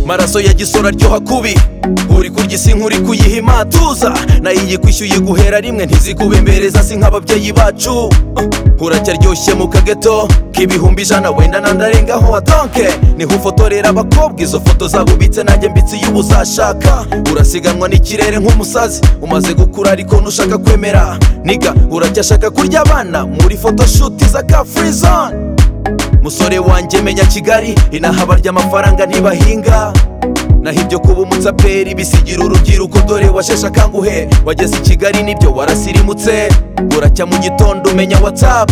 Amaso ya gisoro aryoha kubi uri kurya isi nk'uri kuyiha imatuza nayo iyikwishyuye guhera rimwe ntizikubemereza si nk'ababyeyi bacu Uh, uracyaryoshye mu kageto k'ibihumbi ijana wenda nandarengaho adonke niho ufotorera abakobwa izo foto zabo ubitse nanjye mbitse iyo uzashaka urasiganwa n'ikirere nk'umusazi umaze gukura ariko ntushaka kwemera niga uracyashaka kurya abana muri photoshoot za ka free zone musore wanjye menya kigali inaha abarya amafaranga ntibahinga naho ibyo kuba umutsaperi bisigira urubyiruko dore washeshe akanguhe wageze i kigali nibyo warasirimutse buracya mu gitondo umenya whatsapp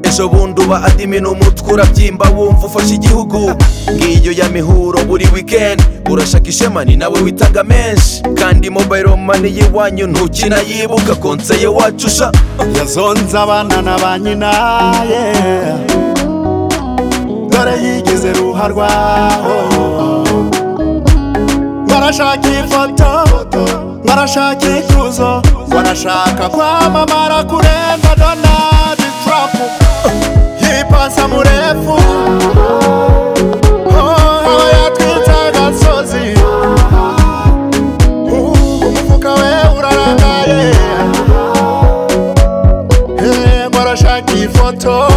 ejo bundi uba adimina umutwe urabyimba wumva ufashe igihugu ngiyo ya mihuro buri weekend urashaka ishema ni nawe witanga menshi kandi mobile money y'iwanyu ntukinayibuka konseye wacu sha yazonze abana na ba nyina yeah. dore yigize ruha rwaho nkarashaka ifoto nkarashaka ikuzo barashaka kwamamara kurenga donald trump yipasa murefu Oh, aba yatwitse agasozi Uh, umufuka we urarangaye Eh, nkarashaka ifoto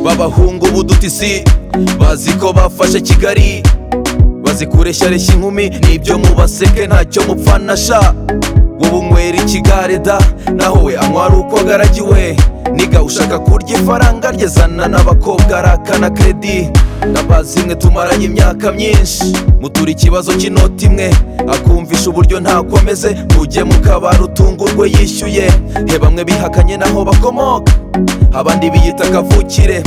b'abahungu b'udutisi bazi ko bafashe kigali bazi kureshya inkumi n'ibyo mubaseke ntacyo mupfana sha wowe unywera ikigare da naho we anywa ari uko agaragiwe niga ushaka kurya ifaranga ryezana n'abakobwa arakana kredi ndabazi mwe tumaranye imyaka myinshi mutura ikibazo cy'inoti imwe akumvisha uburyo ntakomeze mujye mu kabari utungurwe yishyuye he bamwe bihakanye naho bakomoka abandi biyita kavukire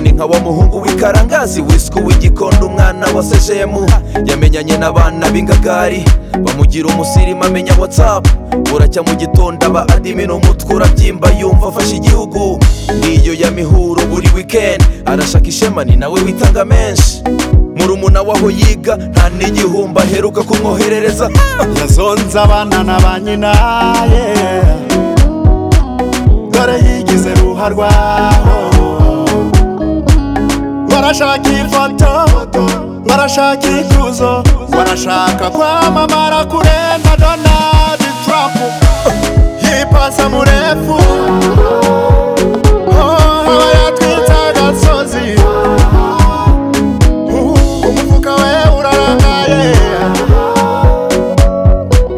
ni nka wa muhungu w'ikarangazi wiswe w'igikondo umwana wa sejemu yamenyanye n'abana b'ingagari bamugira umusirimu amenya watsapu buracya mu gitondo aba adimina umutwe urabyimba yumva afashe igihugu n'iyo ya mihuro buri wikendi arashaka ishema ni nawe witanga menshi murumuna waho yiga nta n'igihumbi aheruka kumwoherereza yazonze abana na ba nyina yeah. dore yigize ruha rwaho barashaka ifoto barashaka ikuzo barashaka kwamamara kurenga donald trump yipasa murefu Oh, aba yatwitse agasozi Uh, umufuka we urarangaye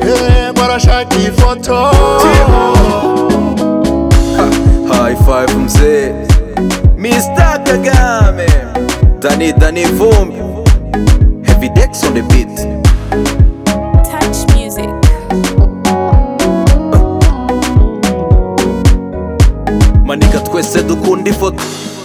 Eh, barashaka ifoto High five mzee Mr. Kagame Dani Dani Vumbi Heavy Dex on the beat Touch music. Manika twese dukunda ifoto